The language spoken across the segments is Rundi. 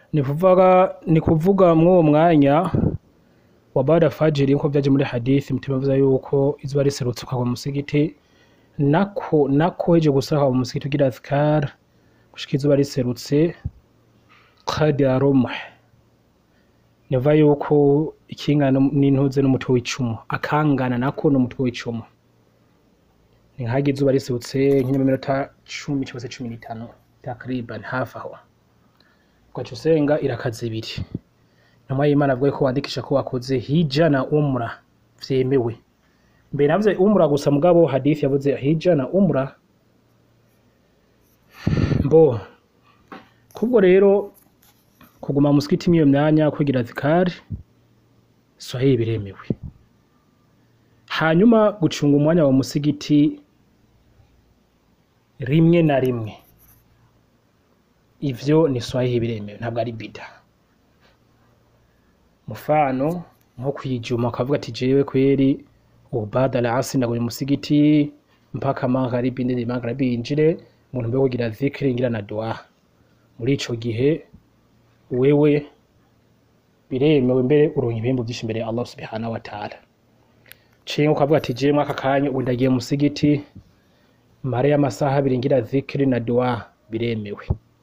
ni kuvuga ni kuvuga mw'uwo mwanya wa bada fajiri nkuko vyaje muri hadithi mutima avuga yuko izuba riserutse ukagwa mu musigiti nako nako heje gusara ukagwa mu musigiti ugira azkar gushika izuba riserutse qadra rumh niva yuko ikingana n'intuze n'umutwe w'icumu akangana nako n'umutwe w'icumu ni nk'aho izuba riserutse nk'iminota cumi cyangwa se cumi n'itanu takriban hafi aho ugaca usenga irakaza ibiri intumwa y'imana avuga ko wandikisha ko wakoze hija na umra vyemewe mbere navuze umra gusa mugabo hadithi yavuze hija na umra mbo kubwo rero kuguma mu musigiti mw'iyo myanya kwigira zikari swahili biremewe hanyuma gucunga umwanya wa musigiti rimwe na rimwe ivyo ni swahili biremewe ntabwo ari bida mufano nko kwijuma ukavuga ati jewe kweri ubada la asi ndaguye musigiti mpaka magharibi ndende magharibi yinjire mu ntumbero yo kugira zikiri ngira na dua muri ico gihe wewe biremewe mbere uronka ibihembo vyinshi imbere ya Allah subhanahu wa ta'ala cinke ukavuga ati jewe mwaka kanya ubu ndagiye musigiti mare y'amasaha abiri ngira zikiri na dua biremewe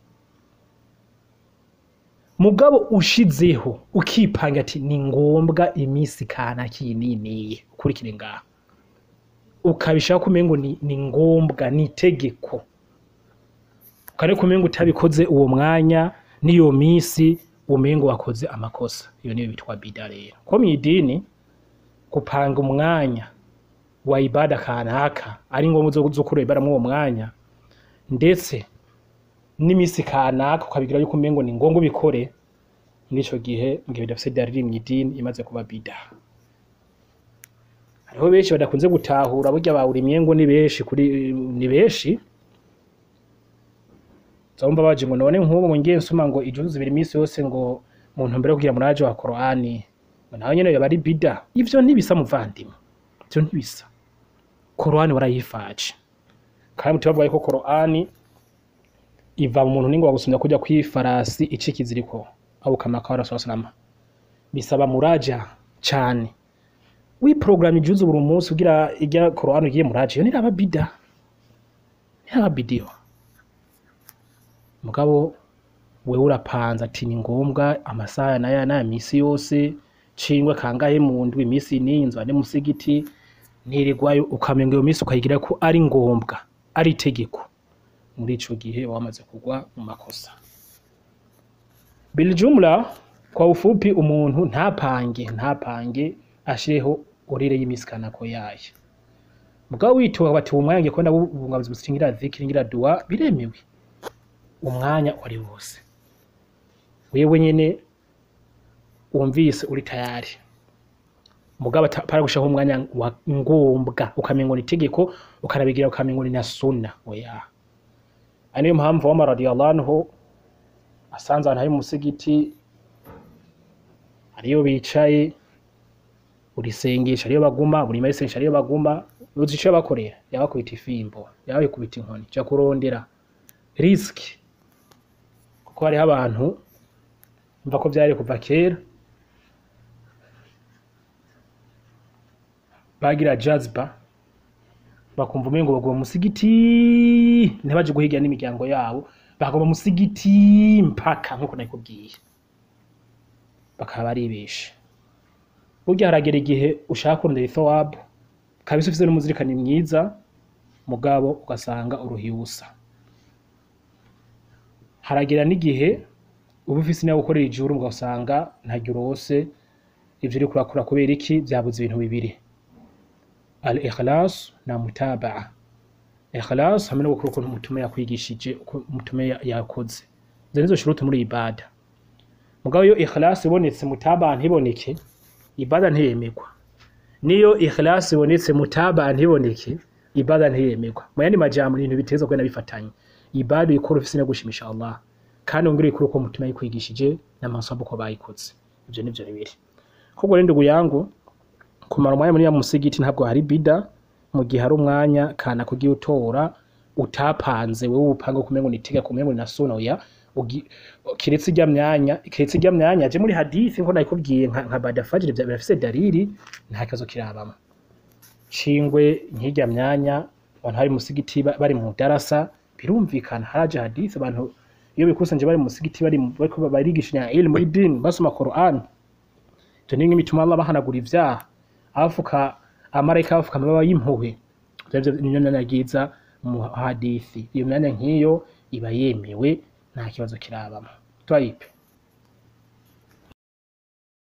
mugabo ushizeho ukipanga ati ni ngombwa iminsi kana kininiye ukurikire ngaho ukabishaka kumengo ni, ni ngombwa ni itegeko ukare kumengo utabikoze uwo mwanya n'iyo minsi umengo wakoze amakosa iyo niyo bitwa bida rero ko mw'idini gupanga umwanya wa ibada kanaka ari ngombwa zo zo kureba ibada uwo mwanya ndetse n'imisi kanaka ukabigira yuko umengo ni ngombwa ubikore muri ico gihe mu gihe bidafise dalili mw'idini imaze kuba bida hariho benshi badakunze gutahura burya bawurimye ngo ni benshi kuri ni benshi zomba baje ngo none nk'ubu ngo ngiye nsoma ngo ijuzu zibiri imisi yose ngo mu ntumbero yo kugira muraje wa Qur'ani ngo nawe nyene yoba ari bida ivyo ntibisa muvandimwe ivyo ntibisa Qur'ani warayifaje kandi mutima bavuga yuko Qur'ani iva mu muntu ningo wagusumya kuja kwifarasi ici kiziriko au kama kwa Rasul sallallahu bisaba muraja cane wi program ijuzu buri munsi ugira ijya Qur'an ugiye muraje iyo niraba bida niraba bidio mugabo wewe urapanza ati ni ngombwa amasaha naya naya misi yose cingwe kangahe mu ndwi imisi n'inzu ane musigiti ntirigwayo ukamenga iyo misi ukayigira ko ari ngombwa ari itegeko muri ico gihe wamaze kugwa mu makosa biljumla kwa ufupi umuntu ntapange ntapange ashireho orire y'imisi kanako yayo mugabo witoba bati uwo mwanya ngiye kubona bubungabuzi busingira zikiri ngira dua biremewe umwanya wari wose wewe nyene wumvise uri tayari mugabo para gushaho umwanya wa ngombwa ukamengo ni itegeko ukarabigira ukamengo ni na sunna oya ari niyo mpamvu Omar radiyallahu anhu asanze abantu hari mu musigiti ariyo bicaye buri sengesho ariyo baguma buri masengesho ariyo baguma uzi ico bakorera yabakubita ifimbo yabakubita inkoni ja kurondera riski kuko hariho abantu mva ko vyari kuva kera bagira jazba bakumva umengo baguma musigiti ntibaje guhiga n'imiryango yabo baguma musigiti mpaka nkuko nakubwiye bakaba baribeshe burya haragera igihe ushaka kurondera ithawabu kabisa ufise n'umuzirikani mwiza mugabo ugasanga uruhiye ubusa haragera n'igihe uba ufise nawe gukorera ijuru ugasanga ntaryo urose ivyo uriko urakora kubera iki vyabuze ibintu bibiri al ikhlas na mutabaa ikhlas hamwe no gukora ukuntu umutume yakwigishije uko umutume ya- yakoze izo nizo shuruti muri ibada mugabo iyo ikhlas ibonetse mutabaa ntiboneke ibada ntiyemegwa niyo ikhlas ibonetse mutabaa ntiboneke ibada ntiyemegwa mu yandi majambo ni ibintu biteza kugenda bifatanye ibada uyikora ufise no gushimisha Allah kandi wongere uyikore uko umutima yakwigishije n'amasomo uko bayikoze ivyo nivyo bibiri ahubwo rero ndugu yangu kumara umwanya muri ya musigiti ntabwo hari bida mu gihe hari umwanya kana kugiye utora utapanze wewe upanga kumengo ni itegeko kumengo ni na sunna oya ugi- kiretse irya myanya kiretse irya myanya je muri hadithi nko nayikubwiye nka, nka badafajiri bya- birafise dalili nta kibazo kirabamo cingwe nk'irya myanya abantu bari mu musigiti ba- bari mu darasa birumvikana haraje hadithi abantu iyo bikusanje bari mu musigiti bari mu- bariko barigishanya ilmu idin basoma Qur'an ivyo ni bituma Allah bahanagura ivyaha abafuka amarayika bafuka amababa y'impuhwe ivyo niyo myanya ryiza mu hadithi iyo myanya nk'iyo iba yemewe nta kibazo kirabamo twayipe